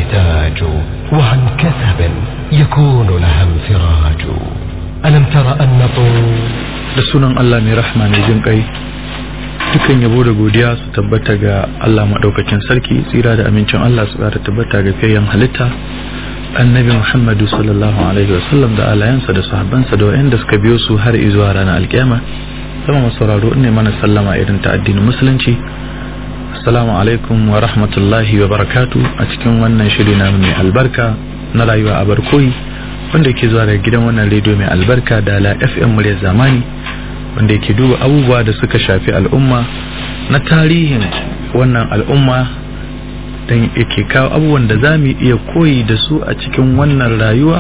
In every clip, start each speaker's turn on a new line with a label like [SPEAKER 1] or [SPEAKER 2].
[SPEAKER 1] تحتاج وعن كثب يكون لها انفراج ألم تر أن طول
[SPEAKER 2] da sunan Allah mai rahma mai jin kai dukan yabo da godiya su tabbata ga Allah madaukakin sarki tsira da amincin Allah su ƙara tabbata ga fiyayyen halitta annabi Muhammadu sallallahu alaihi wasallam da alayansa da sahabbansa da wayanda suka biyo su har zuwa ranar alkiyama sama masauraro ne mana sallama irin ta addinin musulunci assalamu alaikum wa rahmatullahi wa barakatu a cikin wannan shiri na mai albarka na rayuwa a barkoyi wanda ke zuwa daga gidan wannan rediyo mai albarka da la fm muryar zamani wanda yake duba abubuwa da suka shafi al'umma na tarihin wannan al'umma don yake kawo abubuwan da za mu iya koyi da su a cikin wannan rayuwa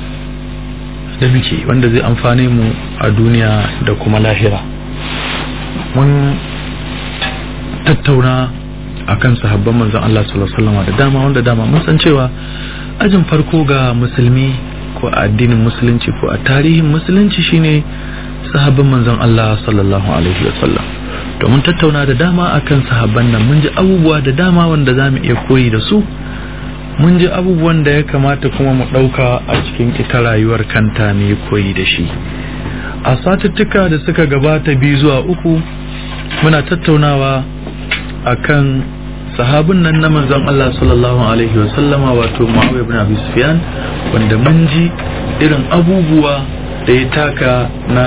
[SPEAKER 2] da muke wanda zai amfane mu a duniya da kuma lahira mun tattauna akan sahabban manzon Allah sallallahu alaihi wasallam da dama wanda dama mun san cewa ajin farko ga musulmi ko a addinin musulunci ko a tarihin musulunci shine sahabban manzon Allah sallallahu alaihi wasallam to mun tattauna da dama akan sahabban nan mun ji abubuwa da dama wanda zamu iya koyi da su mun ji abubuwan da ya kamata kuma mu ɗauka a cikin ita rayuwar kanta ne koyi da shi a satuttuka da suka gabata biyu zuwa uku muna tattaunawa akan sahabin nan na manzon Allah sallallahu alaihi wasallama wato Muawiya ibn Abi Sufyan wanda mun ji irin abubuwa da ya taka na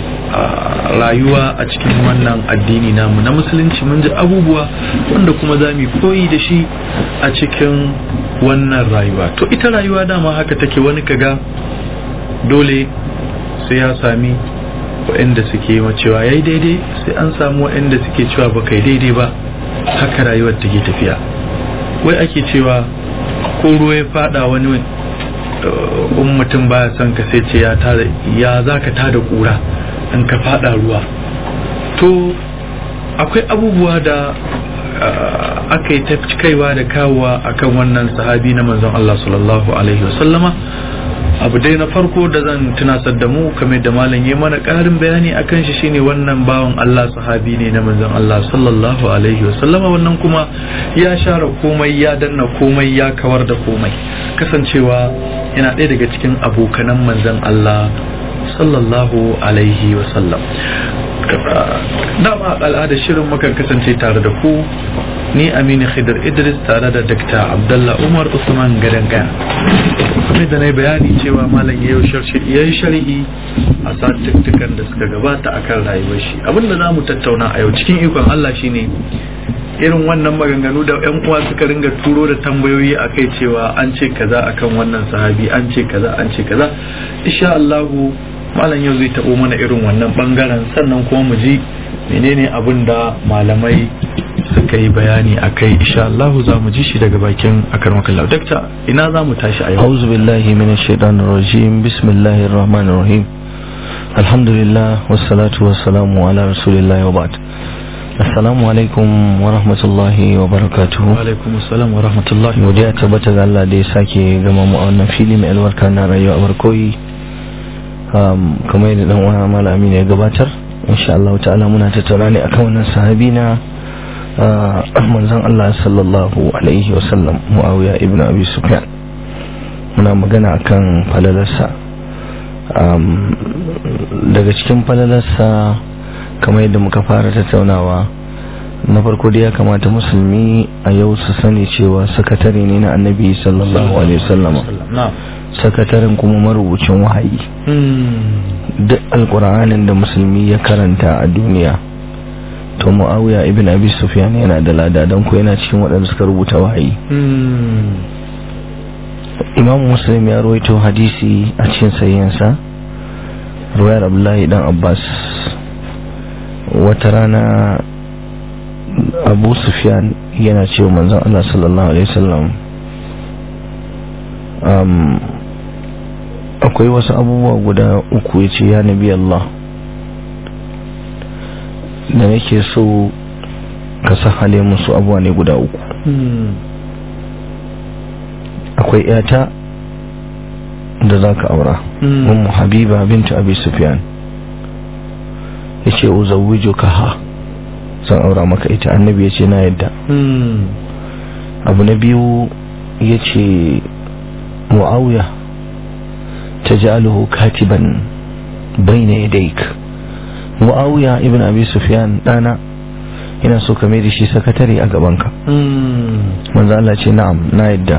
[SPEAKER 2] rayuwa a cikin wannan addini namu na musulunci mun ji abubuwa wanda kuma za mu koyi da shi a cikin wannan rayuwa to ita rayuwa dama haka take wani kaga dole sai ya sami waɗanda suke cewa yayi daidai sai an samu waɗanda suke cewa ba kai daidai ba haka rayuwar take tafiya wai ake cewa ko ruwa ya fada wani in mutum baya son ka sai ce ya tada ya zaka tada kura in ka fada ruwa to akwai abubuwa da aka yi ta kaiwa da kawowa akan wannan sahabi na manzon Allah sallallahu alaihi wasallama abu dai na farko da zan tunasar da mu kamar da malam ya mana ƙarin bayani akan shi shine wannan bawan Allah sahabi ne na manzon Allah sallallahu alaihi wasallama wannan kuma ya share komai ya danna komai ya kawar da komai kasancewa yana ɗaya daga cikin abokanan manzon Allah sallallahu alaihi wasallam dama al'ada shirin mukan kasance tare da ku ni aminu khidr idris tare da dr abdullah umar usman gadan gaya kuma da na bayani cewa malam ya yi shari'i a satuttukan da suka gabata akan rayuwar shi abinda za mu tattauna a yau cikin ikon allah shine irin wannan maganganu da yan uwa suka ringa turo da tambayoyi a kai cewa an ce kaza akan wannan sahabi an ce kaza an ce kaza insha allahu malam yau zai taɓo mana irin wannan bangaren sannan kuma mu ji menene abin da malamai suka yi bayani a kai insha Allah za mu ji shi daga bakin akar makallau dakta ina za mu tashi a yau
[SPEAKER 3] auzu billahi minash shaitanir rajim bismillahir rahmanir rahim alhamdulillah wassalatu wassalamu ala rasulillah wa ba'd assalamu alaikum wa rahmatullahi wa barakatuhu
[SPEAKER 2] wa alaikum assalam wa rahmatullahi
[SPEAKER 3] godiya tabbata ga Allah da ya sake gama mu a wannan fili mai albarka na rayuwa barkoyi kamar yadda dan uwa malami ne ya gabatar insha Allah ta'ala muna tattauna ne akan wannan sahabi na manzon Allah sallallahu alaihi wasallam Muawiya ibn Abi Sufyan muna magana akan falalarsa daga cikin falalarsa kamar yadda muka fara tattaunawa na farko da ya kamata musulmi a yau su sani cewa sakatare ne na annabi sallallahu alaihi wasallama sakataren kuma marubucin wahayi duk alkur'anin da musulmi ya karanta a duniya to muawiya ibn abi sufyan yana da lada don ko yana cikin waɗanda suka rubuta wahayi imam muslim ya rawaito hadisi a cikin sayyansa ruwayar abdullahi dan abbas wata rana abu sufyan yana cewa manzon allah sallallahu alaihi wasallam akwai wasu abubuwa guda uku ya ce ya nabi Allah da nake so ka sahale musu abuwa ne guda uku akwai yata da za ka aura ummu habiba bintu abi sufyan ya ce uzawujo ka ha zan aura maka ita annabi ya ce na yadda abu na biyu ya ce mu'awiya ta ja'aluhu katiban bayna yadayk mu'awiya ibn abi sufyan dana ina so ka mai da shi sakatare a gabanka manzo Allah ce na'am na yadda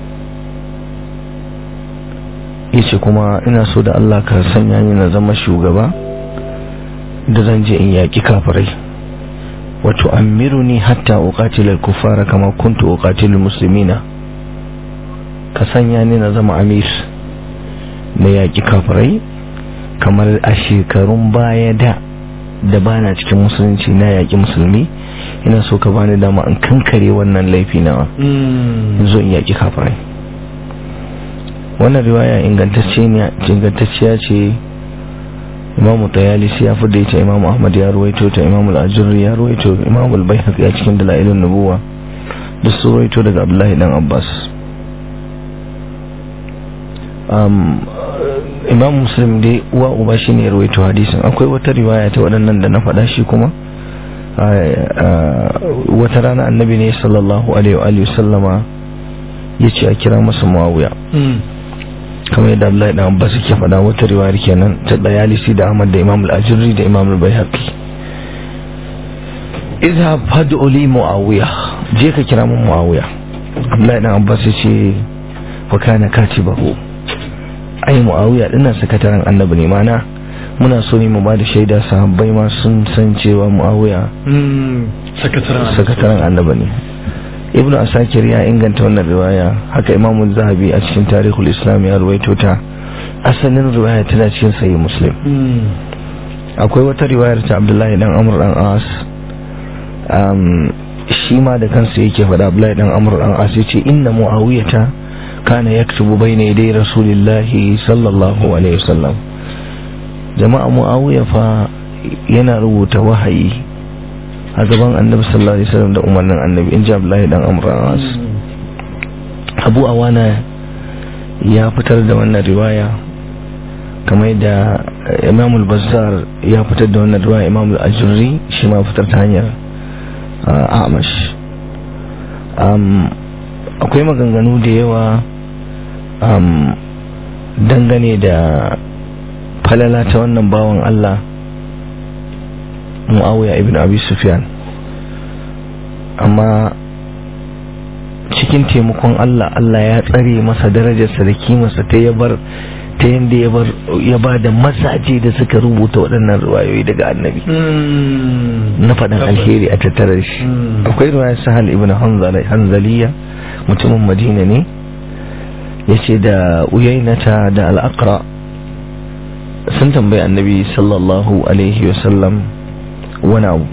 [SPEAKER 3] yace kuma ina so da Allah ka sanya ni na zama shugaba da zan je in yaki kafirai wato amiruni hatta uqatila al-kuffara kama kuntu uqatilu muslimina ka sanya ni na zama amir na yaki kafirai kamar a shekarun baya da da bana cikin musulunci na yaki musulmi ina so ka bani dama in kankare wannan laifi nawa zo in yaki kafirai wannan riwaya ingantacciya ce imamu tayalisi ya fi da ita imamu ahmad ya ruwaito ta imamu al'ajirri ya ruwaito imamu albayhaq ya cikin dalailun nubuwa da su ruwaito daga abdullahi dan abbas imam muslim dai uwa uba shi ne ruwaito hadisin akwai wata riwaya ta waɗannan da na faɗa shi kuma wata rana annabi ne sallallahu alaihi wa sallama ya ce a kira masa muawiya kamar yadda Abdullahi dan Abbas yake faɗa wata riwayar kenan ta Dayalisi da Ahmad da Imam al-Ajurri da Imam al-Baihaqi idha fad'u li Muawiya je ka kira mun Muawiya Abdullahi dan Abbas yace fa kana katibahu ai Muawiya dinnan sakataren Annabi ne mana muna so ne mu ba da shaida sahabbai ma sun san cewa Muawiya sakataren Annabi ne ibn asakir ya inganta wannan riwaya haka imamu zahabi a cikin tarihul islam ya ruwaito ta asalin riwaya tana cikin sahih muslim akwai wata riwayar ta abdullahi dan amr dan as shi ma da kansa yake faɗa abdullahi dan amr dan as yace inna muawiyata kana yaktubu bayna yaday rasulillahi sallallahu alaihi wasallam jama'a muawiya fa yana rubuta wahayi a gaban annabi sallallahu alaihi wasallam da umarnin annabi in ji abdullahi dan amras abu awana ya fitar da wannan riwaya kamar da imam al-bazzar ya fitar da wannan riwaya imam al-ajurri shi ma fitar ta hanyar amash akwai maganganu da yawa dangane da falala ta wannan bawan Allah muawiya ibn abi sufyan amma cikin taimakon Allah Allah ya tsare masa darajarsa da kimarsa ta ya bar ta yadda ya bar ya ba da masaje da suka rubuta waɗannan ruwayoyi daga annabi na faɗin alheri a tattare shi akwai ruwayar sahal ibn hanzaliya mutumin madina ne ya ce da uyainata da al'aqra sun tambayi annabi sallallahu alaihi wasallam wani abu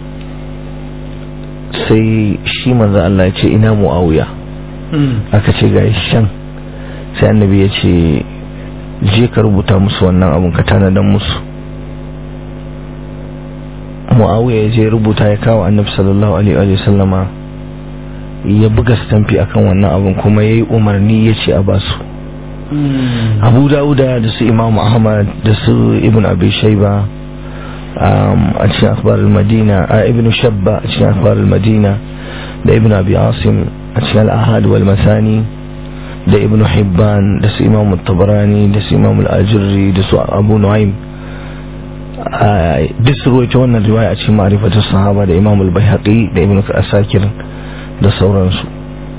[SPEAKER 3] sai shi manzo Allah ya ce ina muawiya aka ce ga shan sai annabi ya ce je ka rubuta musu wannan abun ka tanadan musu muawiya ya je rubuta ya kawo annabi sallallahu alaihi wa sallama ya buga stamfi akan wannan abun kuma yayi umarni ya ce a basu abu dauda da su imamu ahmad da su ibn abi shaiba a cikin akhbar al-madina a ibn shabba a cikin akhbar al-madina da ibn abi asim a cikin al-ahad wal masani da ibn hibban da su imam tabarani da su imam al-ajurri da su abu nu'aym duk su ruwaita wannan riwaya a cikin ma'rifatu sahaba da imam al-baihaqi da ibn asakir da sauransu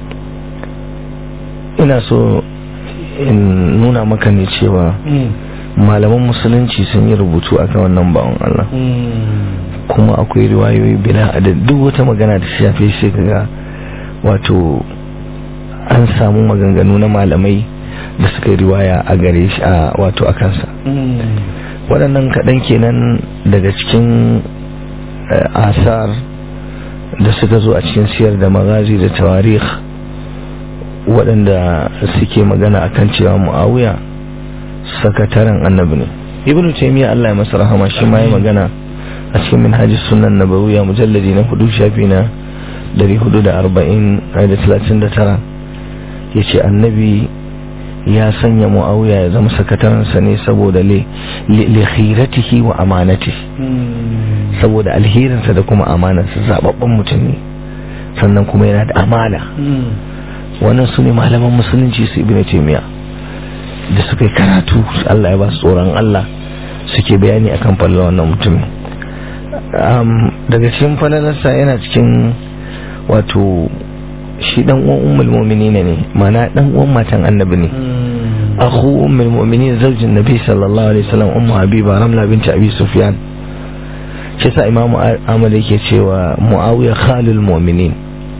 [SPEAKER 3] ina so in nuna maka ne cewa malaman musulunci sun yi rubutu akan wannan bawan Allah kuma akwai riwayoyi bila da duk wata magana da shafe shi kaga wato an samu maganganu na malamai da suka yi riwaya a gare shi a wato a kansa waɗannan kaɗan kenan daga cikin asar da suka zo a cikin siyar da magazi da tawarikh waɗanda suke magana akan cewa mu'awiya sakataren annabi ne ibnu taymiya Allah ya masa rahama shi ma ya magana a cikin minhajis sunan nabawiyya mujalladi na hudu shafi na 440 da 39 yace annabi ya sanya muawiya ya zama sakatarensa ne saboda li khiratihi wa amanati saboda alherinsa da kuma amanarsa zababben mutum ne sannan kuma yana da amana wannan su ne malaman musulunci su ibn taymiya da suka yi karatu Allah ya ba su tsoron Allah suke bayani akan falalar wannan mutumin daga cikin falalarsa yana cikin wato shi dan uwan ummul mu'minin ne mana dan uwan matan annabi ne akhu ummul mu'minin zaujin nabi sallallahu alaihi wasallam ummu habiba ramla binti abi sufyan shi sa imamu ahmad yake cewa muawiya khalul mu'minin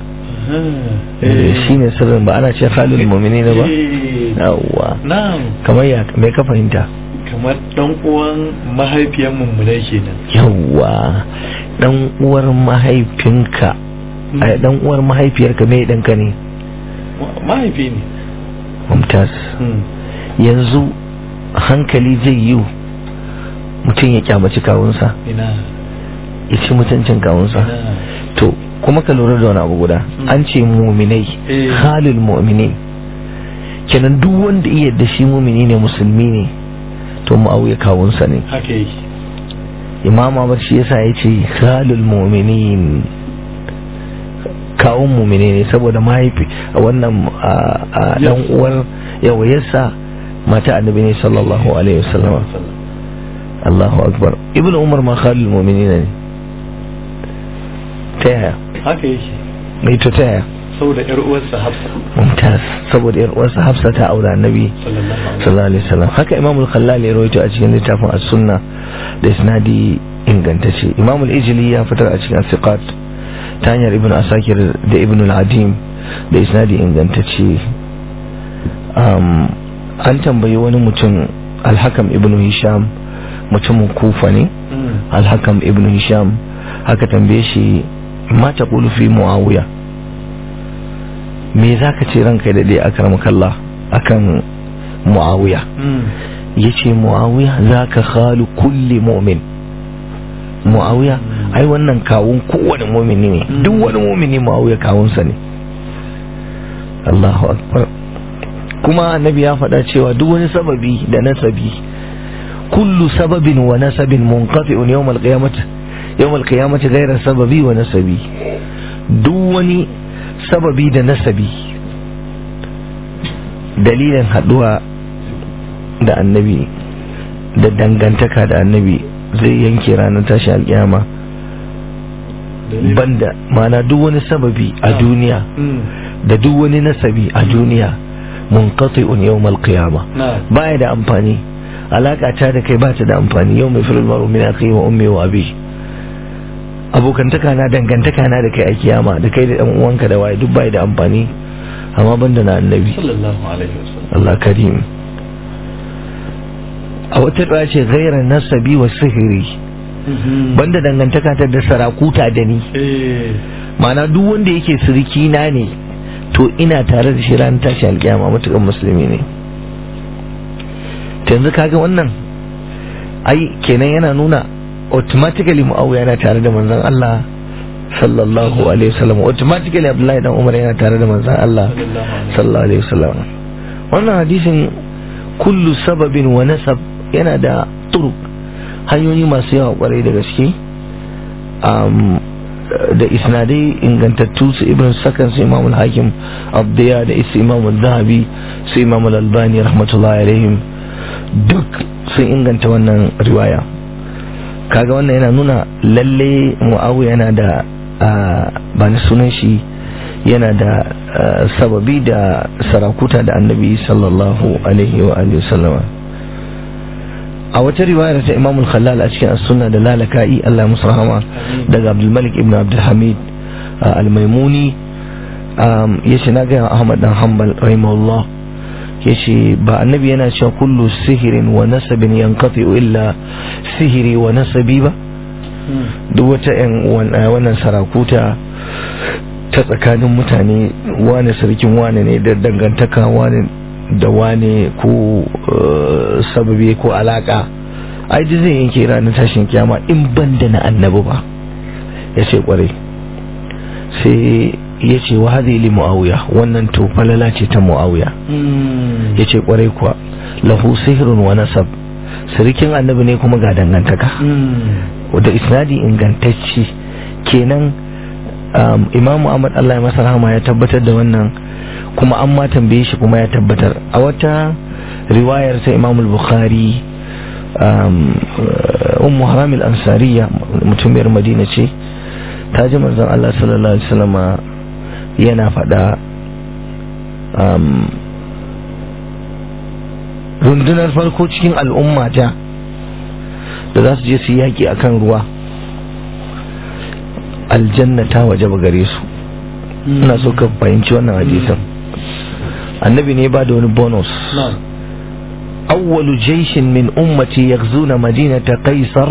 [SPEAKER 3] shi ne sirrin ba ana ce khalul mu'minin ba yawwa
[SPEAKER 2] na'am
[SPEAKER 3] kamar ya me ka fahimta
[SPEAKER 2] kamar dan uwan mahaifiyar mummunai kenan
[SPEAKER 3] yawwa dan uwar mahaifinka ai dan uwar mahaifiyarka me danka ne
[SPEAKER 2] mahaifi ne
[SPEAKER 3] mumtaz yanzu hankali zai yi mutum ya kyamaci kawunsa
[SPEAKER 2] ina
[SPEAKER 3] ya ci mutuncin kawunsa
[SPEAKER 2] ina
[SPEAKER 3] to kuma ka lura da wani abu guda an ce muminai
[SPEAKER 2] Eh.
[SPEAKER 3] halul mu'minin kenan duk wanda iya da shi mumini ne musulmi ne to mu'awiya kawunsa ne
[SPEAKER 2] haka yake
[SPEAKER 3] imam Ahmad shi yasa ya ce halul mu'minin kawun mumini ne saboda mahaifi a wannan a- a dan uwar yawayarsa mata annabi ne sallallahu alaihi wasallam Allahu akbar ibn umar ma khalul mu'minin ne ta yaya
[SPEAKER 2] haka yake
[SPEAKER 3] mai to ta yaya
[SPEAKER 2] saboda yar uwarsa Hafsa
[SPEAKER 3] mumtaz saboda yar uwarsa Hafsa ta aura annabi
[SPEAKER 2] sallallahu alaihi
[SPEAKER 3] sallallahu alaihi wasallam haka imam al-khallal ya rawaito a cikin littafin as-sunna da isnadi ingantacce imam al-ijli ya fitar a cikin as-siqat ta hanyar ibn asakir da ibn al-adim da isnadi ingantacce um, an tambayi wani mutum al-hakam ibn hisham mutumin kufa ne
[SPEAKER 2] Mm.
[SPEAKER 3] al-hakam ibn hisham haka tambaye shi ma taqulu fi muawiya me zaka ce ranka da dai akramakallah akan muawiya
[SPEAKER 2] Mm.
[SPEAKER 3] yace muawiya zaka khalu kulli mu'min muawiya ai wannan kawun kowane mu'mini ne
[SPEAKER 2] Mm.
[SPEAKER 3] duk wani mu'mini muawiya kawunsa ne Allahu akbar kuma annabi ya faɗa cewa duk wani sababi da nasabi kullu sababin wa nasabin munqati'un yawm al-qiyamah yawm al-qiyamah ghayra sababi wa nasabi duk wani sababi da nasabi dalilin haduwa da annabi da dangantaka da annabi zai yanke ranar tashi alkiyama
[SPEAKER 2] Dalilin-
[SPEAKER 3] banda mana duk wani sababi a duniya
[SPEAKER 2] Mm.
[SPEAKER 3] da duk wani nasabi a duniya munqati'un yawmal qiyama
[SPEAKER 2] na
[SPEAKER 3] baya da amfani alaka ta da kai ba ta da amfani yau mai filin maru min akhi wa ummi wa abi abokantaka na dangantaka na da kai a kiyama da kai da dan uwanka da waye duk bai da amfani amma banda na annabi
[SPEAKER 2] sallallahu alaihi wasallam
[SPEAKER 3] Allah karim a wata ɗaya ce gairar nasabi wa sihiri banda dangantaka ta da sarakuta da ni
[SPEAKER 2] eh
[SPEAKER 3] ma'ana duk wanda yake siriki na ne to ina tare da shi ran tashi alkiyama matukan musulmi ne ta yanzu kaga wannan ai kenan yana nuna automatically mu'awiya yana tare da manzon Allah sallallahu alaihi wasallam automatically Abdullahi dan Umar yana tare da manzon Allah sallallahu alaihi wasallam wannan hadisin kullu sababin wa nasab yana da turuk hanyoyi masu yawa kwarai da gaske um, da isnadai ingantattu su ibn sakan su imamul hakim abdiya da isa imamul zahabi su imamul albani rahmatullahi alaihim duk sun inganta wannan riwaya kaga wannan yana nuna lalle mu'awiya yana da ba ni sunan shi yana da sababi da sarakuta da annabi sallallahu alaihi wa alihi wasallama a wata riwayar ta imamul khallal a cikin as-sunna da lalaka'i Allah ya musu rahama daga Abdul Malik ibn Abdul Hamid al-Maimuni yace na ga Ahmad dan Hanbal rahimahullah yace ba annabi yana cewa kullu sihirin wa nasabin yanqati illa sihiri wa nasabi ba duk wata yan wannan sarakuta ta tsakanin mutane wane sarkin wane ne da dangantaka wane da wane ko sababi ko alaka ai ji zai yanke ranar tashin kiyama in ban da na annabi ba ya ce kwarai sai ya ce wa hadhi li muawiya wannan to falala ce ta muawiya ya ce kwarai kuwa lahu sihrun wa nasab sirikin annabi ne kuma ga dangantaka da isnadi ingantacce kenan imamu ahmad allah ya masa rahama ya tabbatar da wannan kuma an ma tambaye shi kuma ya tabbatar a wata riwayar ta imam bukhari ummu haram al-ansariya mutumiyar madina ce ta ji manzon Allah sallallahu alaihi wasallam yana faɗa rundunar farko cikin al'umma ta da za su je su yaƙi akan ruwa aljanna ta waje gare su ina so ka fahimci wannan hadisin annabi ne ba da wani bonus awwalu jaishin min ummati yaghzuna madinata qaisar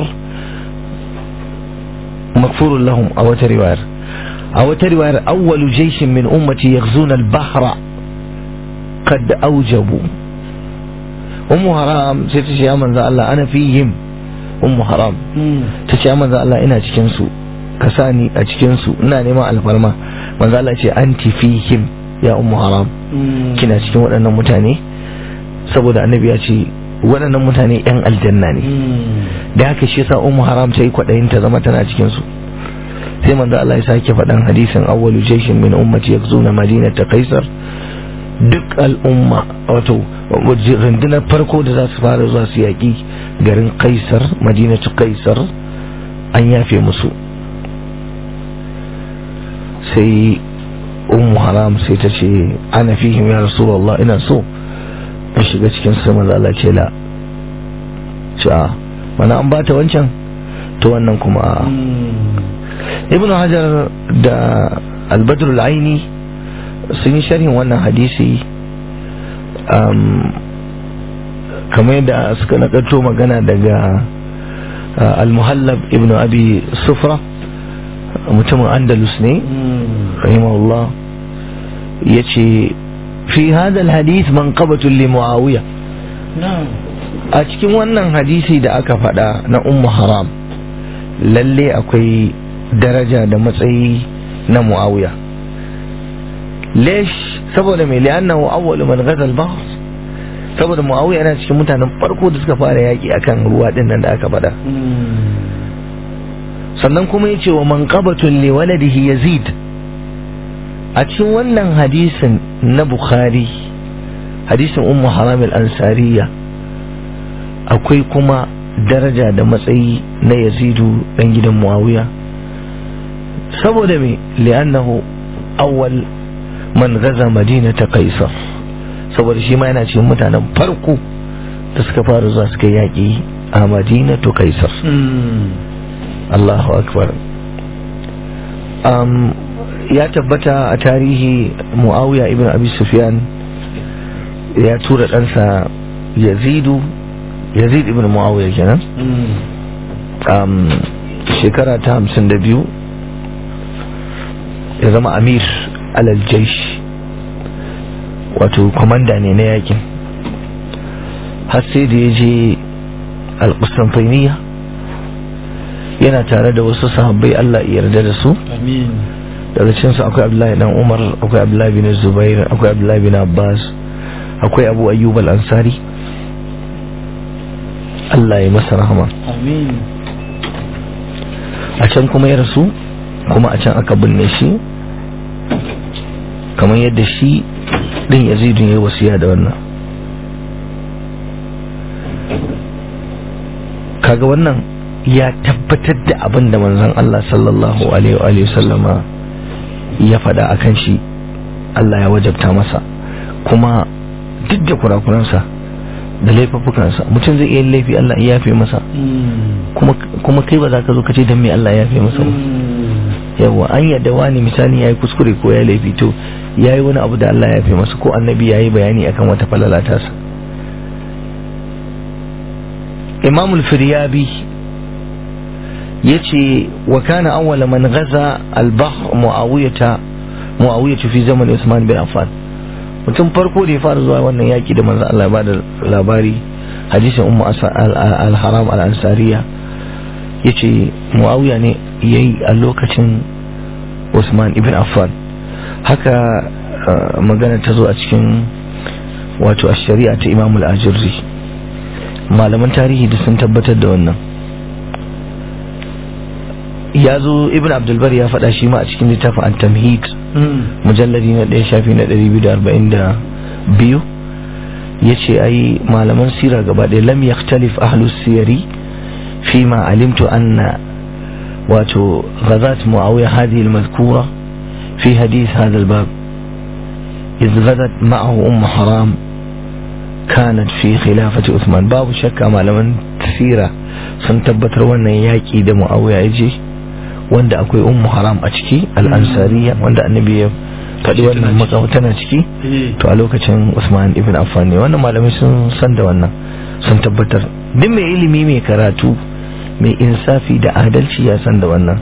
[SPEAKER 3] maghfurun lahum a wata riwayar a wata riwayar awwalu jaishin min ummati yaghzuna al-bahra qad awjabu ummu haram sai ta ce ya manzo Allah ana fihim ummu haram ta ce ya manzo Allah ina cikin su ka sani a cikin su ina neman alfarma manzo Allah ce anti fihim ya ummu haram kina cikin waɗannan mutane saboda annabi ya ce waɗannan mutane yan aljanna ne da haka shi yasa ummu haram ta yi kwaɗayin ta zama tana cikin su sai manzo Allah ya sake faɗan hadisin awwalu jayshin min ummati yakzuna madinata qaisar duk al'umma wato rundunar farko da za su fara zuwa su yaƙi garin kaisar madinatu kaisar an yafe musu sai ummu haram sai ta ce ana fihim ya rasulullah ina so in shiga cikin su manzo Allah ce la ce a mana an bata wancan to wannan kuma ibnu hajar da al-badr al-aini sun yi sharhin wannan hadisi kamar yadda suka nakarto magana daga al-muhallab ibn abi sufra mutumin andalus ne rahimahullah ya ce fi hadal hadith man qabatun li muawiya a cikin wannan hadisi da aka faɗa na ummu haram lalle akwai daraja da matsayi na muawiya lesh saboda mai li'annahu awwalu man ghazal bahr saboda muawiya yana cikin mutanen farko da suka fara yaki akan ruwa din nan da aka faɗa sannan kuma yace wa manqabatun li waladihi yazid a cikin wannan hadisin na bukhari hadisin ummu haram al-ansariya akwai kuma daraja da matsayi na yazidu dan gidan muawiya saboda me li'annahu awwal man gaza madinata kaisar saboda shi ma yana cikin mutanen farko da suka fara zuwa suka yaƙi a madinatu kaisar Allahu akbar um, ya tabbata a tarihi muawiya ibn abi sufyan ya tura ɗansa yazidu yazid ibn muawiya kenan um, shekara ta hamsin da biyu ya zama amir alal jaish wato komanda ne na yakin har sai da ya je alƙustantainiya yana tare da wasu sahabbai Allah ya yarda da su daga cinsu akwai abdullahi dan umar akwai abdullahi bin zubair akwai abdullahi bin abbas akwai abu ayyub al-ansari Allah ya masa rahama a can kuma ya rasu kuma a can aka binne shi kamar yadda shi din yazidu ya yi wasiya da wannan kaga wannan ya tabbatar da abin da manzon Allah sallallahu alaihi wa sallama ya faɗa akan shi Allah ya wajabta masa kuma duk da kurakuransa da laifuffukansa mutum zai iya laifi Allah ya yafe masa kuma kai ba za ka zo ka ce don me Allah ya yafe masa ba yawa an yadda wani misali ya yi kuskure ko ya laifi to ya yi wani abu da Allah ya yafe masa ko annabi ya yi bayani akan wata falala tasa imamul firyabi ya ce wa kana awwala man gaza al-bahr muawiyata muawiyatu fi zaman usman bin affan mutum farko da ya fara zuwa wannan yaki da manzo Allah ba da labari hadisin ummu al-haram al-ansariya yace muawiya ne yayi a lokacin Usman ibn Affan haka magana ta zo a cikin wato shari'a ta Imam al-Ajurri malaman tarihi da sun tabbatar da wannan ya zo ibn abdulbar ya faɗa shi ma a cikin littafin al-tamhid mujalladi na ɗaya shafi na 242 ya ce ai malaman sira gaba ɗaya lam yaktalif ahlus siyari fi ma alimtu anna wato غزات معاوية هذه المذكورة في حديث هذا الباب إذ غزت معه أم حرام كانت في خلافة عثمان باب شك ما لمن تسيرة سنتبت روانا ياكي دا معاوية يجي wanda akwai ummu haram a ciki al'ansariya wanda annabi ya faɗi wannan matsawa tana ciki to a lokacin usman ibn affan ne wannan malamai sun san da wannan sun tabbatar duk mai ilimi mai karatu mai insafi da adalci ya san da wannan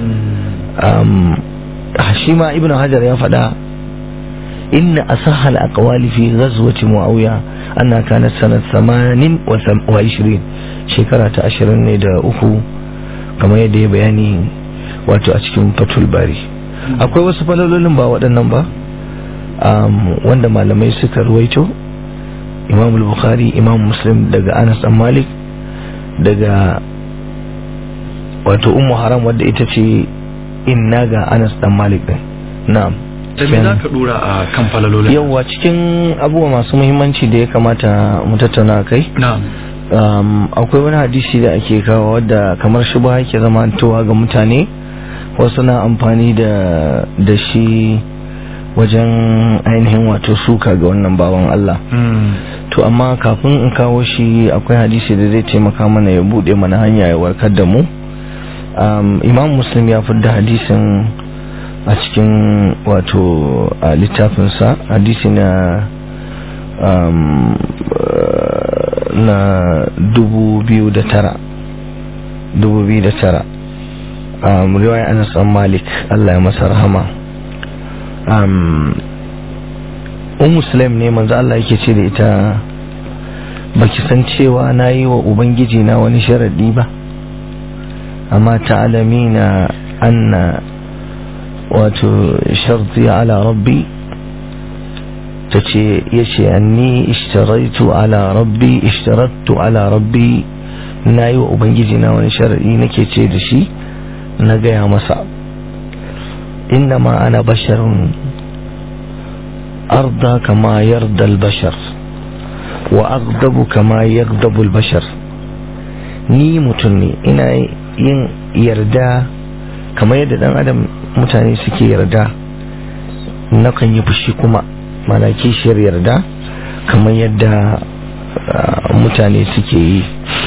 [SPEAKER 3] shi ma ibn hajar ya faɗa inna asahal aqwali fi ghazwati muawiya anna kanat sanat 28 shekara ta 20 ne da uku kamar yadda ya bayani wato a cikin fatul bari akwai wasu falalolin ba waɗannan ba wanda malamai suka ruwaito imam bukhari imam muslim daga anas dan malik daga wato ummu haram wadda ita ce inna ga anas dan malik din na'am
[SPEAKER 2] da me za ka dora a kan falalolin
[SPEAKER 3] yawwa cikin abubuwa masu muhimmanci da ya kamata mu tattauna kai
[SPEAKER 2] na'am
[SPEAKER 3] um, akwai wani hadisi da ake kawo wadda kamar shubha yake zama towa ga mutane wasu na amfani da da shi wajen ainihin wato suka ga wannan bawan Allah to amma kafin in kawo shi akwai hadisi da zai taimaka mana ya bude mana hanya ya warkar da mu um, imam muslim ya fidda hadisin a cikin wato a littafinsa hadisi na um, na dubu biyu da tara dubu biyu da tara um, riwaya anas an malik Allah ya masa rahama um, un muslim ne manzo Allah yake ce da ita baki san cewa na yi wa ubangiji na wani sharadi ba amma ta'alamina anna wato sharti ala rabbi ta ce ya ce anni ishtaraitu ala rabbi ishtarattu ala rabbi na yi wa ubangiji na wani sharadi nake ce da shi na gaya masa innama ana basharun arda kama yarda albashar wa aghdabu kama yaghdabu albashar ni mutum ne ina yin yarda kamar yadda dan adam mutane suke yarda nakan yi fushi kuma mana kishiyar yarda kamar yadda mutane suke yi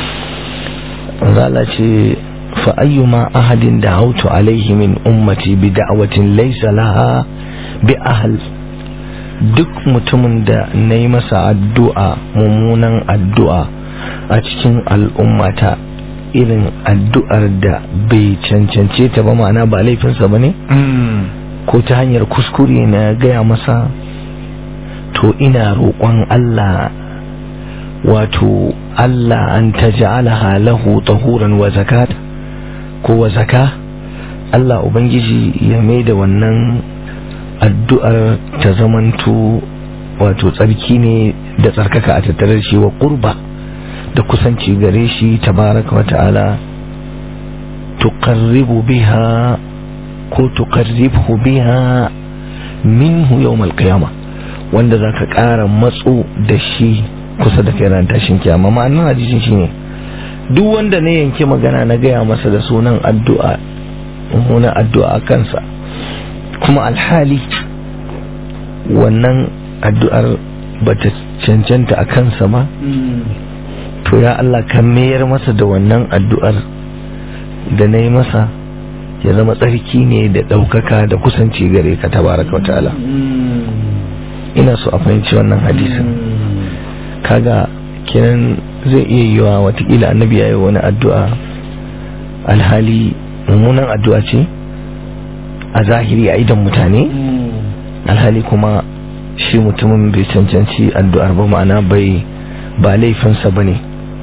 [SPEAKER 3] zala ce fa'ayyuma ahadin da hautu alaihi min ummati bi da'awatin laisa laha bi ahal duk mutumin da na yi masa addu'a mummunan addu'a a cikin al'ummata irin addu'ar da bai cancance ta ba ma'ana ba laifinsa ba ne ko ta hanyar kuskure na gaya masa to ina roƙon Allah wato Allah an ta ja'alaha lahu tahuran wa zakat ko wa zaka Allah Ubangiji ya mai da wannan addu'ar ta zamanto wato tsarki ne da tsarkaka a tattare shi wa ƙurba da kusanci gare shi tabaraka wa ta'ala tuqarribu biha ko tuqarribhu biha minhu yawmal qiyamah wanda za ka ƙara matso da shi kusa da kai ran tashin kiyama ma'anar hadisin shi ne duk wanda na yanke magana na gaya masa da sunan addu'a mummunan addu'a a kansa kuma alhali wannan addu'ar ba ta cancanta a kansa ba to ya Allah ka mayar masa da wannan addu'ar da na yi masa ya zama tsarki ne da ɗaukaka da kusanci gare ka tabaraka wa ta'ala ina so a fahimci wannan hadisin kaga kenan zai iya yiwa watakila annabi ya yi wani addu'a alhali mummunan addu'a ce a zahiri a idan mutane alhali kuma shi mutumin bai cancanci addu'ar ba ma'ana bai ba laifinsa ba ne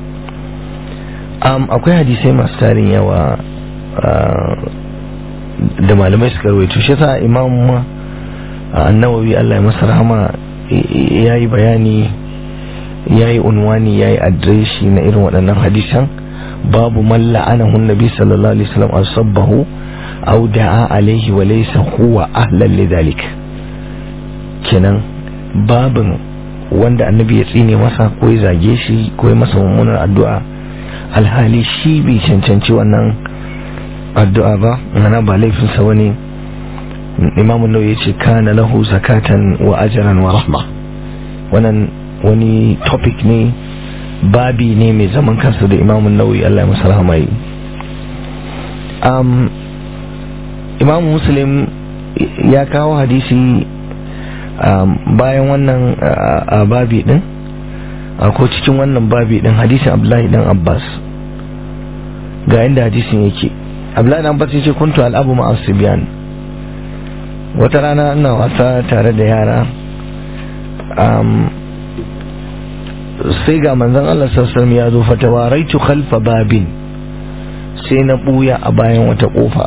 [SPEAKER 3] akwai hadisai masu tarin yawa da malamai suka rawaito shi sa imam annawawi Allah ya masa rahama ya yi bayani ya yi unwani ya yi adireshi na irin waɗannan hadisan babu man la'anahu nabi sallallahu alaihi wasallam aw sabbahu aw da'a alaihi wa laysa huwa ahlan lidhalik kenan babin wanda annabi ya tsine masa ko ya zage shi ko ya masa mummunar addu'a alhali shi bai cancanci wannan addu'a ba mana ba laifinsa wani imamu nau ya ce kana lahu zakatan wa ajaran wa rahma wannan wani topic ne babi ne mai zaman kansa da imamun nauyi Allah ya masa rahama yi um, imamu muslim ya kawo hadisi um, bayan wannan a babi din ko cikin wannan babi din hadisin abdullahi dan abbas ga inda hadisin yake abdullahi dan abbas yace kuntu al'abu ma'a sibyan wata rana ina wasa tare da yara um, sai ga manzon Allah sassan ya zo fatawaraitu khalfa babin sai na buya a bayan wata kofa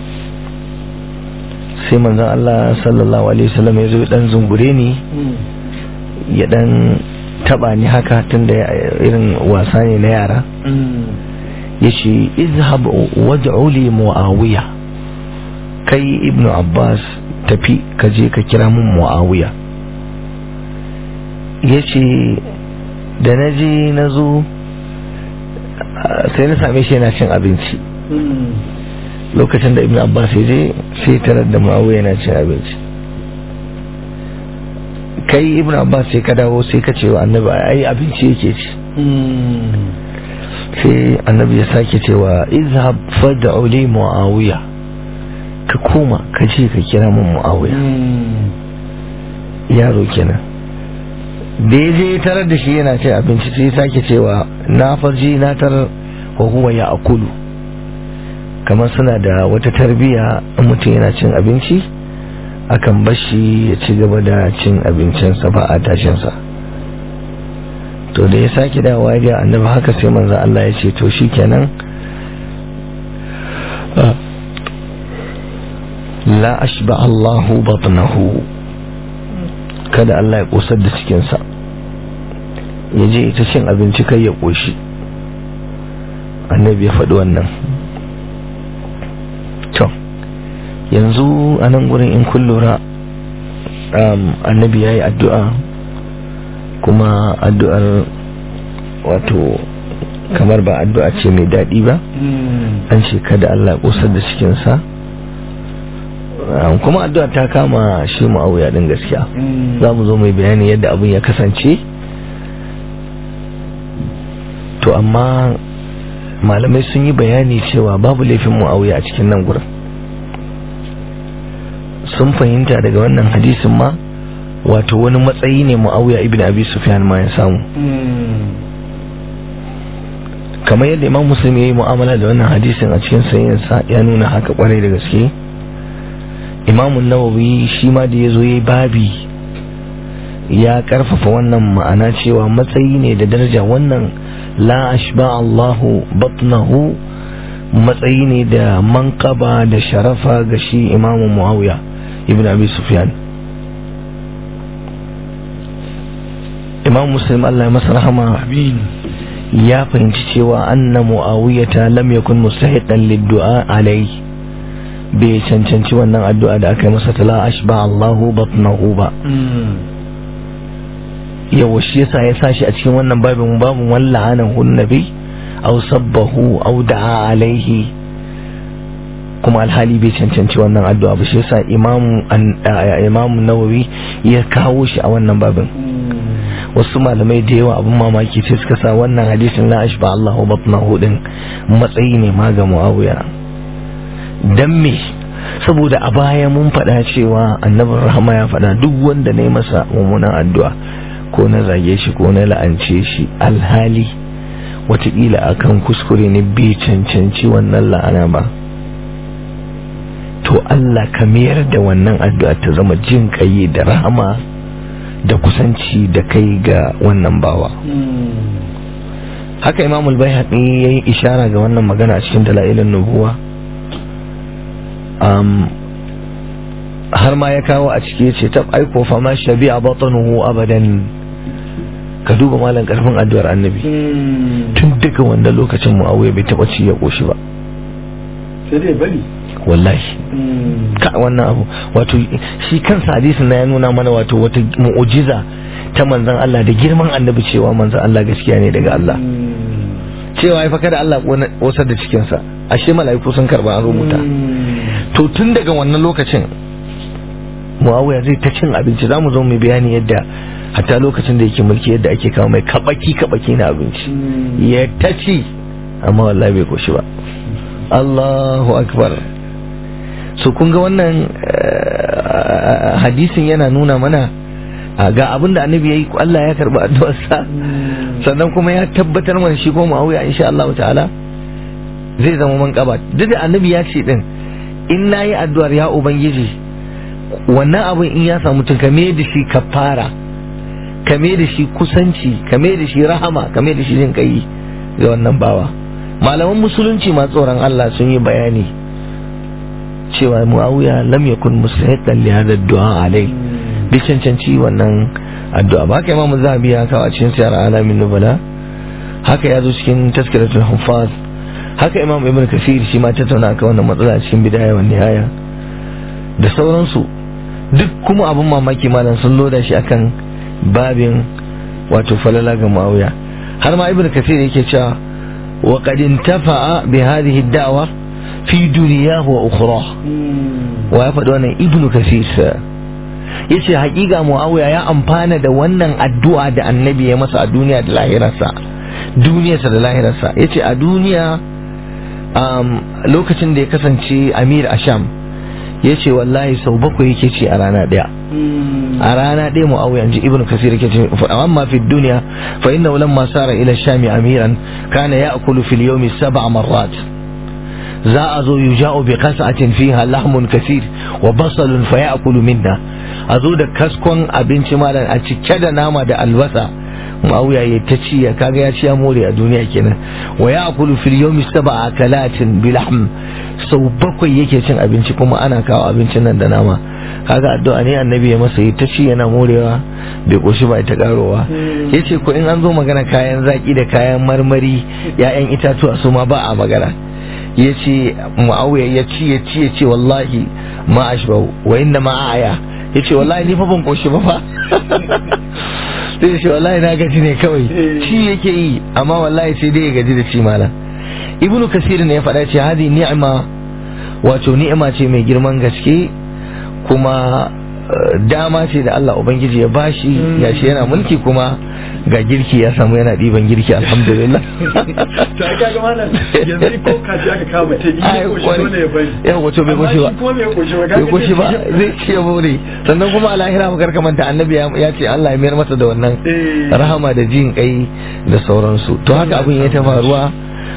[SPEAKER 3] sai manzon Allah sallallahu alaihi wasallam ya zo dan zungure ni ya dan taba ni haka tunda irin wasa ne na yara yace izhab wad'u li muawiya kai ibnu abbas tafi ka je ka kira mun muawiya yace da na je na zo sai na same shi yana cin abinci lokacin da ibn abbas ya je sai tarar da ma'awu yana cin abinci kai ibn abbas sai ka dawo sai ka ce wa annabi ai abinci yake ci sai annabi ya sake cewa izhab fad'u li muawiya ka koma ka je ka kira mun muawiya yaro kenan da ya je tarar da shi yana cin abinci sai sake cewa na farji na tarar wa huwa ya akulu kamar suna da wata tarbiya in mutum yana cin abinci akan bashi ya ci gaba da cin abincinsa ba a tashinsa to da ya sake dawowa ya annabi haka sai manzo Allah ya ce to shikenan la ashba Allahu batnahu kada Allah ya kosar da cikinsa ya je ita cin abinci kai ya koshi annabi ya faɗi wannan to yanzu a nan gurin in kun lura annabi ya yi addu'a kuma addu'ar wato kamar ba addu'a ce mai daɗi ba an ce kada Allah ya kosar da cikinsa kuma addu'a ta kama shi ma'auya din gaskiya za mu zo mai bayani yadda abin ya kasance to amma malamai sun yi bayani cewa babu laifin mu'auya a cikin nan gurin sun fahimta daga wannan hadisin ma wato wani matsayi ne mu'auya ibn abi sufyan ma ya samu kamar yadda imam muslim ya yi mu'amala da wannan hadisin a cikin sayensa ya nuna haka kwarai da gaske imamun nawawi shi ma da ya zo ya yi babi ya karfafa wannan ma'ana cewa matsayi ne da daraja wannan la ashba Allahu batnahu matsayi ne da manqaba da sharafa ga shi imamu muawiya ibn abi sufyan imam muslim Allah ya masa rahama ya fahimci cewa anna muawiyata lam yakun mustahiqan lid-du'a alayhi bai cancanci wannan addu'a da aka yi masa tala ashba Allahu batnahu ba yawa shi yasa ya sashi a cikin wannan babin babu walla'anan hun nabi aw sabbahu aw da'a alaihi kuma alhali bai cancanci wannan addu'a ba shi yasa imamu imamu nawawi ya kawo shi a wannan babin wasu malamai da yawa abin mamaki sai suka sa wannan hadisin la ashba Allahu batnahu din matsayi ne ma ga Muawiya dan me saboda a baya mun faɗa cewa annabin rahama ya faɗa duk wanda ne masa mummunan addu'a ko na zage shi ko na la'ance shi alhali watakila akan kuskure ne bai cancanci wannan la'ana ba to Allah ka mayar da wannan addu'a ta zama jin kai da rahama da kusanci da kai ga wannan bawa haka imamul bayhaqi yayi ishara ga wannan magana a cikin dalailin nubuwa har ma ya kawo a ciki ce tab aiko fa ma shabi'a batanuhu abadan ka duba malam karfin addu'ar annabi tun daga wannan lokacin muawiya bai taba ci ya koshi ba
[SPEAKER 2] sai dai bari
[SPEAKER 3] wallahi ka wannan abu wato shi kansa hadisin na ya nuna mana wato wata mu'ujiza ta manzon Allah da girman annabi cewa manzon Allah gaskiya ne daga Allah cewa ya faka da Allah wasar da cikinsa ashe mala'iku sun karba an rubuta to tun daga wannan lokacin muawiya zai ta cin abinci za mu zo mai bayani yadda hatta lokacin da yake mulki yadda ake kawo mai kabaki kabaki na abinci ya ta ci amma wallahi bai koshi ba Allahu akbar so kun ga wannan hadisin yana nuna mana ga abin da annabi yayi Allah ya karba addu'arsa sannan kuma ya tabbatar mana shi ko Muawiya insha Allah ta'ala zai zama man kaba duk da annabi ya ce din in nayi addu'ar ya ubangiji wannan abin in ya samu tun kame da shi kafara kame da shi kusanci kame da shi rahama kame da shi jin kai ga wannan bawa malaman musulunci ma tsoron Allah sun yi bayani cewa Muawiya lam yakun mustahiqan li hada du'a alai bi cancanci wannan addu'a ba haka imamu zahabi ya kawo a cikin siyar alamin nubala haka ya zo cikin taskiratul hufaz haka imam ibn kasir shi ma tattauna akan wannan matsala cikin bidaya wa nihaya da sauransu duk kuma abin mamaki malam sun loda shi akan babin wato falala ga muawiya har ma ibn kasir yake cewa wa qad intafa'a bi hadhihi ad-da'wa fi dunyahu wa ukhra wa ya faɗi wannan ibn kasir yace hakika muawiya ya amfana da wannan addu'a da annabi ya masa a duniya da lahirarsa duniyarsa da lahirarsa yace a duniya lokacin da ya kasance amir asham ya ce wallahi sau bakwai yake ci a rana daya a rana daya mu'awiya ji ibnu kasir yake ce amma fi duniya fa inna lamma sara ila shami amiran kana ya'kulu fil yawmi sab'a marrat za a zo yuja'u bi qas'atin fiha lahmun kasir wa basalun fa ya'kulu minna a zo da kaskon abinci malam a cike da nama da albasa muawiya ya ta ci ya kaga ya ci ya more a duniya kenan wa ya akulu fil yawmi sab'a akalatin bil lahm sau bakwai yake cin abinci kuma ana kawo abincin nan da nama kaga addu'a ne annabi ya masa ta ci yana morewa bai koshi ba ta karowa yace ko in an zo magana kayan zaki da kayan marmari ya'yan itatuwa su ma ba a magana yace muawiya ya ci ya ci ya ce wallahi ma ashbau wa inna ma aya yace wallahi ni fa ban koshi ba fa sai shi wallahi na gaji ne kawai ci yake yi amma wallahi sai dai ya gaji da ci malam ibnu kasir ne ya faɗa ce hadi ni'ima wato ni'ima ce mai girman gaske kuma dama ce da Allah Ubangiji ya bashi ya shi yana mulki kuma ga girki ya samu yana ɗiban girki alhamdulillah
[SPEAKER 2] ta kaga malam yanzu ko kaji aka kama ta yi ko shi ne ya bari
[SPEAKER 3] yau wato bai goshi ba bai goshi ba zai ci ya more sannan kuma a lahira mu karka manta annabi ya ce Allah ya mayar masa da wannan rahama da jin kai da sauransu to haka abin ya ta faruwa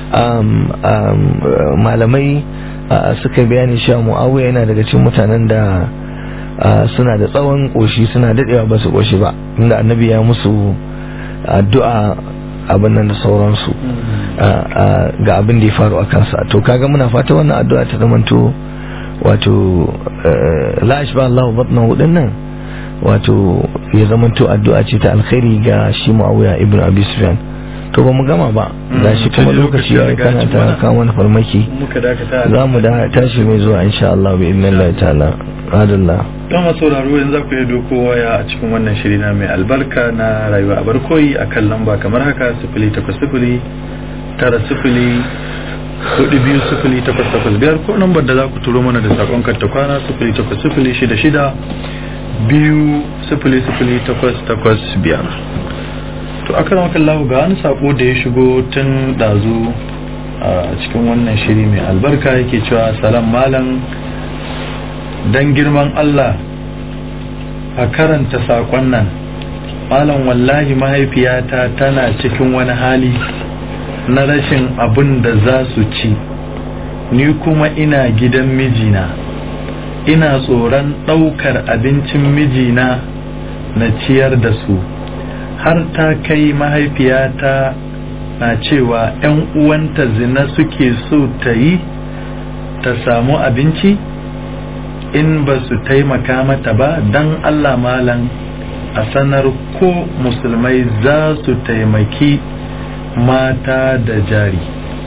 [SPEAKER 3] malamai suka bayani cewa mu'awiya yana daga cikin mutanen da suna da tsawon koshi suna dadewa ba su koshi ba inda annabi ya musu addu'a abin nan da sauransu ga abin da ya faru a kansa to kaga muna fata wannan addu'a ta zamanto wato la ashba Allah batnahu nan wato ya zamanto addu'a ce ta alkhairi ga shi Muawiya ibn Abi Sufyan to ba mu gama ba da shi kuma lokaci ya kana ta kawo mana farmaki za mu da tashi mai zuwa insha Allah bi idnillahi ta'ala adallah
[SPEAKER 2] don masu sauraro yanzu ku yi doko waya a cikin wannan shiri na mai albarka na rayuwa a barkoyi a kan lamba kamar haka sifili takwas sifili tara sifili hudu biyu sifili takwas takwas biyar ko lambar da za ku turo mana da sakon karta kwana sifili takwas sifili shida shida biyu sifili sifili takwas takwas biyar to aka rama kallahu ga wani sako da ya shigo tun dazu a cikin wannan shiri mai albarka yake cewa salam malam don girman Allah a karanta saƙon nan malam wallahi mahaifiyata tana cikin wani hali na rashin abin da za su ci ni kuma ina gidan mijina ina tsoron ɗaukar abincin mijina na ciyar da su har ta kai mahaifiyata na cewa 'yan uwanta zina suke so ta yi ta samu abinci in ba su taimaka mata ba don Allah malam a sanar ko musulmai za su taimaki mata da jari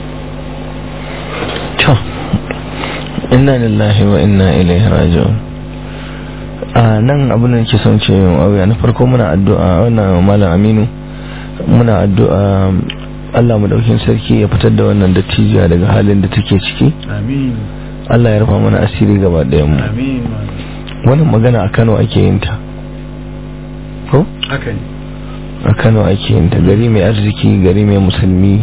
[SPEAKER 3] to inna lillahi wa inna ilaihi raji'un a nan abin da nake son ce auya na farko muna addu'a wannan malam aminu muna addu'a Allah mu daukin sarki ya fitar da wannan dattijuwa daga halin da take ciki
[SPEAKER 2] amin
[SPEAKER 3] Allah ya rufa mana asiri gaba ɗayan mu
[SPEAKER 2] amin
[SPEAKER 3] wannan magana a Kano ake yin ta ko
[SPEAKER 2] haka ne
[SPEAKER 3] a Kano ake yin ta gari mai arziki gari mai musulmi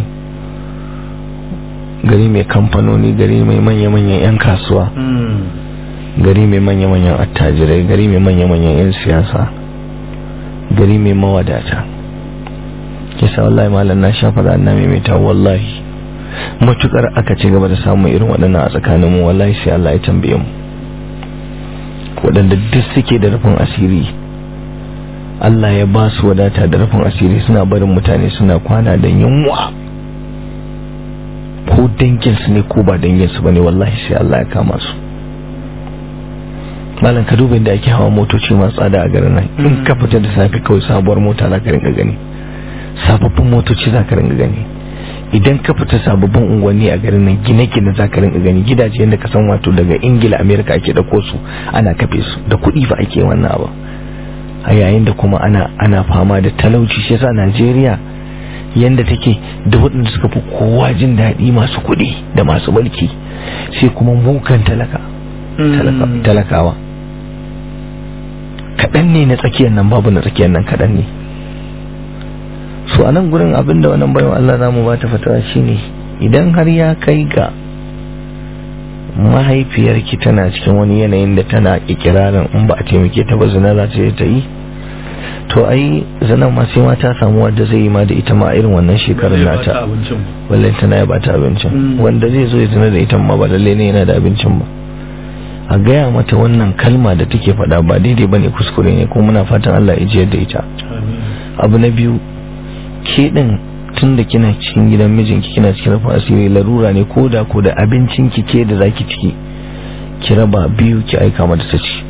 [SPEAKER 3] gari mai kamfanoni gari mai manya-manyan 'yan kasuwa gari mai manya-manyan attajirai gari mai manya-manyan 'yan siyasa gari mai mawadata kisa wallahi malam na sha faɗa na maimaita wallahi matukar aka ci gaba da samun irin waɗannan a tsakaninmu wallahi sai Allah ya tambaye mu waɗanda duk suke da rufin asiri Allah ya ba su wadata da rufin asiri suna barin mutane suna kwana da yunwa ko danginsu ne ko ba danginsu ba ne wallahi sai Allah ya kama su malam ka duba inda ake hawa motoci masu tsada a garin nan in ka fita da safe kawai sabuwar mota za ka rinka gani sababbin motoci za ka rinka gani idan ka fita sababbin unguwanni a garin nan gine-gine za ka rinka gani gidaje yadda ka san wato daga ingila amerika ake dauko su ana kafe su da kuɗi fa ake wannan abu a yayin da kuma ana ana fama da talauci shi yasa najeriya yanda take da waɗanda suka fi kowa jin daɗi masu kuɗi da masu mulki sai kuma mukan talaka talakawa kaɗan ne na tsakiyar nan babu na tsakiyar nan kaɗan ne so a nan gurin abinda wannan bayan Allah za mu ba ta fatawa shine idan har ya kai ga mahaifiyarki tana cikin wani yanayin da tana ikirarin in ba a taimake ta ba zina za ta ta yi to ai zanen ma sai ma ta samu wanda zai yi ma da ita ma a irin wannan shekarun nata wallahi tana ya bata abincin wanda zai zo ya zina da ita ma ba lalle ne yana da abincin ba a gaya mata wannan kalma da take faɗa ba daidai bane kuskure ne kuma muna fatan Allah ya jiyar da ita abu na biyu ke din tun da kina cikin gidan mijinki kina cikin rufin asiri larura ne ko da ko da abincin ki ke da zaki ciki ki raba biyu ki aika mata ta ci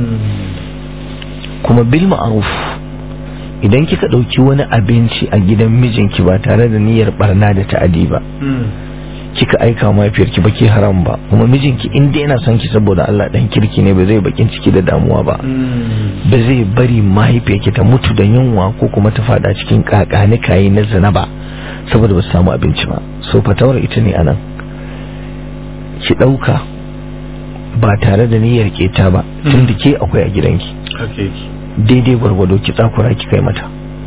[SPEAKER 3] kuma bil ma'ruf idan kika dauki wani abinci a gidan mijinki ba tare da niyyar barna da ta'adi ba kika aika mahaifiyarki ba ke haram ba kuma mijinki inda yana son ki saboda Allah dan kirki ne ba zai bakin ciki da damuwa ba ba zai bari mahaifiyarki ta mutu da yunwa ko kuma ta fada cikin kakani kayi na zina ba saboda ba su samu abinci ba so fatawar ita ne anan ki dauka ba tare da niyyar keta ba tun da ke akwai a gidanki daidai gwargwado ki tsakura ki kai mata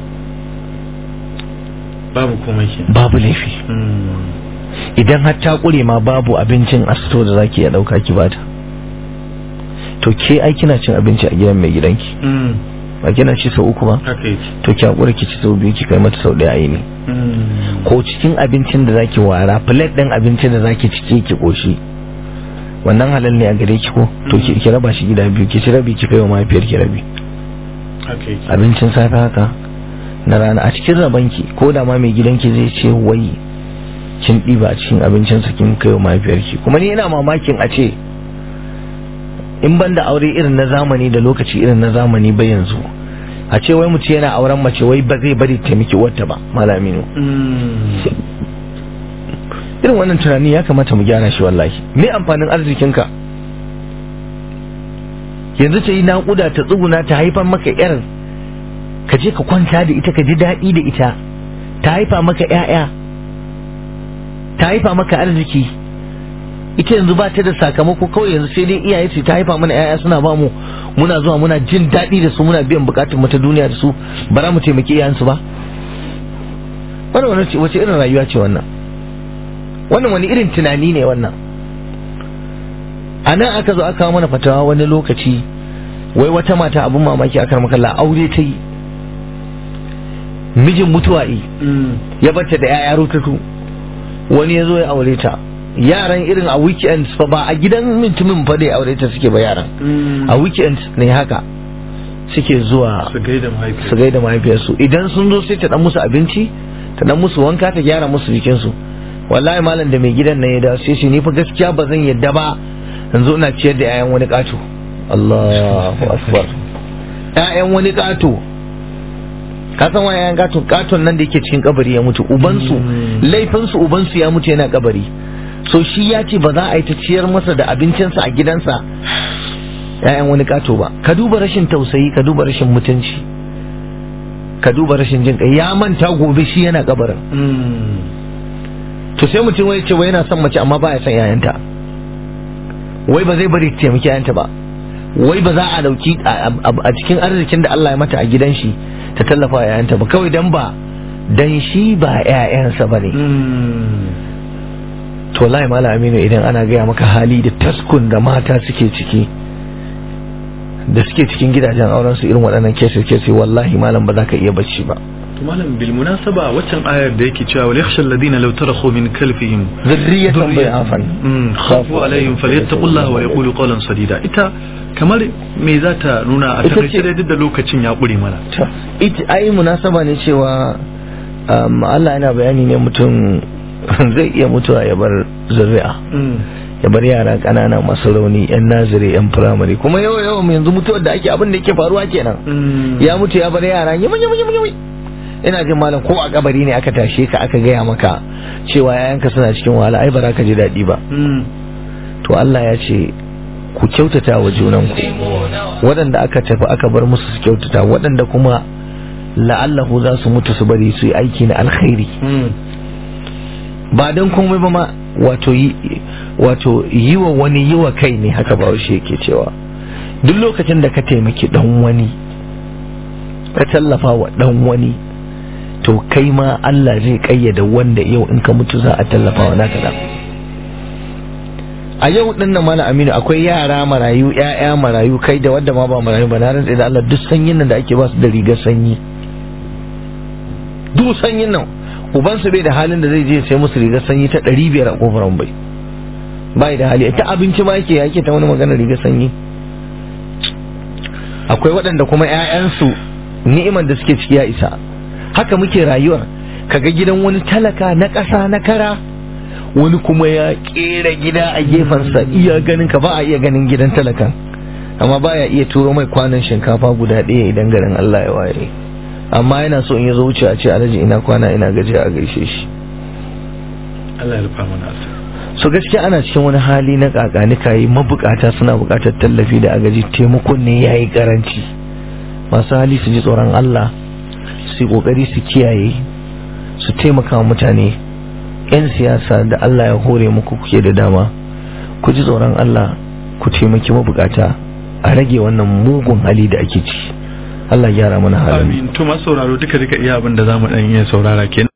[SPEAKER 2] babu komai
[SPEAKER 3] babu laifi idan har ta kure ma babu abincin a sito da zaki ya dauka ki bata to ke ai kina cin abinci a gidan mai gidanki ba kina ci sau uku ba to ki hakura ki ci sau biyu ki kai mata sau daya ayi ne ko cikin abincin da zaki wara plate din abincin da zaki cike ki koshi wannan halal ne a gare ki ko to ki raba shi gida biyu ki ci rabi ki kai wa mahaifiyar ki rabi abincin safe haka na rana a cikin rabanki ko da ma mai gidanki zai ce wai kin ɗiba a cikin abincinsa kin kai wa mahaifiyarki kuma ni ina mamakin a ce in ban da aure irin na zamani da lokaci irin na zamani ba yanzu a ce wai mutum yana auren mace wai ba zai bari taimaki wata ba malaminu irin wannan tunani ya kamata mu gyara shi wallahi me amfanin arzikinka yanzu ta yi naƙuda ta tsuguna ta haifar maka yar ka je ka kwanta da ita ka ji daɗi da ita ta haifa maka 'ya'ya ta haifa maka arziki ita yanzu ba ta da sakamako kawai yanzu sai dai iyaye ce ta haifa mana yaya suna ba mu muna zuwa muna jin daɗi da su muna biyan bukatun mu ta duniya da su ba za mu taimaki iyayensu ba wannan wani wace irin rayuwa ce wannan wannan wani irin tunani ne wannan a nan aka zo aka mana fatawa wani lokaci wai wata mata abin mamaki aka makalla aure ta yi mijin mutuwa yi ya bata da yaya rutatu wani ya zo ya aure ta yaran irin a weekend fa ba a gidan mutumin fa da ya aure ta suke ba yaran a weekend ne haka suke zuwa su gaida mahaifiyarsu idan sun zo sai ta dan musu abinci ta dan musu wanka ta gyara musu jikinsu wallahi malam da mai gidan nan ya dawo sai shi ni fa gaskiya ba zan yadda ba yanzu ina ciyar da 'ya'yan wani kato Allahu akbar 'ya'yan wani kato ka san wani yayan katon katon nan da yake cikin kabari ya mutu ubansu laifinsu ubansu ya mutu yana kabari so shi ya ce ba za a yi ta ciyar masa da abincinsa a gidansa yayan wani kato ba ka duba rashin tausayi ka duba rashin mutunci ka duba rashin jin kai ya manta gobe shi yana kabarin to sai mutum wai ce wai yana son mace amma baya son yayanta wai ba zai bari ta taimaki yayanta ba wai ba za a dauki a cikin arzikin da Allah ya mata a gidan shi ta tallafa yayanta ba kawai dan ba dan shi ba yayansa bane to wallahi malam aminu idan ana gaya maka hali da taskun da mata suke ciki da suke cikin gidajen auren su irin waɗannan kese kese wallahi malam ba za ka iya bacci ba
[SPEAKER 2] malam bil munasaba waccan ayar da yake cewa wal yakhsha alladhina law tarakhu min kalfihim
[SPEAKER 3] zurriyatan bi'afan
[SPEAKER 2] khafu alaihim falyattaqullaha wa yaqulu qawlan sadida ita kamar me za ta nuna a takaice dai duk da lokacin ya ƙure mana
[SPEAKER 3] ita ai munasaba ne cewa Allah yana bayani ne mutum zai iya mutuwa ya bar zuri'a ya bar yara ƙanana masu rauni yan nazire yan firamare kuma yawa yawa yanzu mutuwar da ake abin da yake faruwa kenan ya mutu ya bar yara yami yami yami yami ina jin malam ko a kabari ne aka tashe ka aka gaya maka cewa yayanka suna cikin wahala ai ba za ka ji daɗi ba to Allah ya ce ku kyautata wa junanku waɗanda aka tafi aka bar musu su kyautata waɗanda kuma la'allahu za su mutu su bari su yi aiki na alkhairi ba don komai ba ma wato yi wa wani yi wa kai ne haka ba shi yake cewa duk lokacin da ka taimaki dan wani ka tallafa wa dan wani to kai ma Allah zai kayyada wanda yau in ka mutu za a tallafa wa naka da a yau din nan mala aminu akwai yara marayu ƴaƴa marayu kai da wadda ma ba marayu ba na rantsa da Allah duk sanyin nan da ake ba su da rigar sanyi duk sanyin nan uban su bai da halin da zai je sai musu rigar sanyi ta ɗari biyar a kofar bai bai da hali ta abinci ma yake yake ta wani magana rigar sanyi akwai waɗanda kuma ƴaƴansu ni'imar da suke ciki ya isa haka muke rayuwar kaga gidan wani talaka na ƙasa na kara wani kuma ya kera gida a gefensa iya ganin ka ba a iya ganin gidan talakan amma baya iya turo mai kwanan shinkafa guda ɗaya idan garin Allah ya waye amma yana so in ya zo wuce a ce alhaji ina kwana ina gajiya a gaishe shi
[SPEAKER 2] Allah ya rufa mana asiri
[SPEAKER 3] so gaskiya ana cikin wani hali na kakani kayi mabukata suna bukatar tallafi da agaji taimakon ne yayi karanci masu hali su ji tsoron Allah su yi kokari su kiyaye su taimaka mutane 'yan siyasa da Allah ya hore muku kuke da dama ku ji tsoron Allah ku taimaki mabukata a rage wannan mugun hali da ake ci Allah gyara mana halin
[SPEAKER 2] amin to masu sauraro duka duka iya abin da zamu dan iya saurara kenan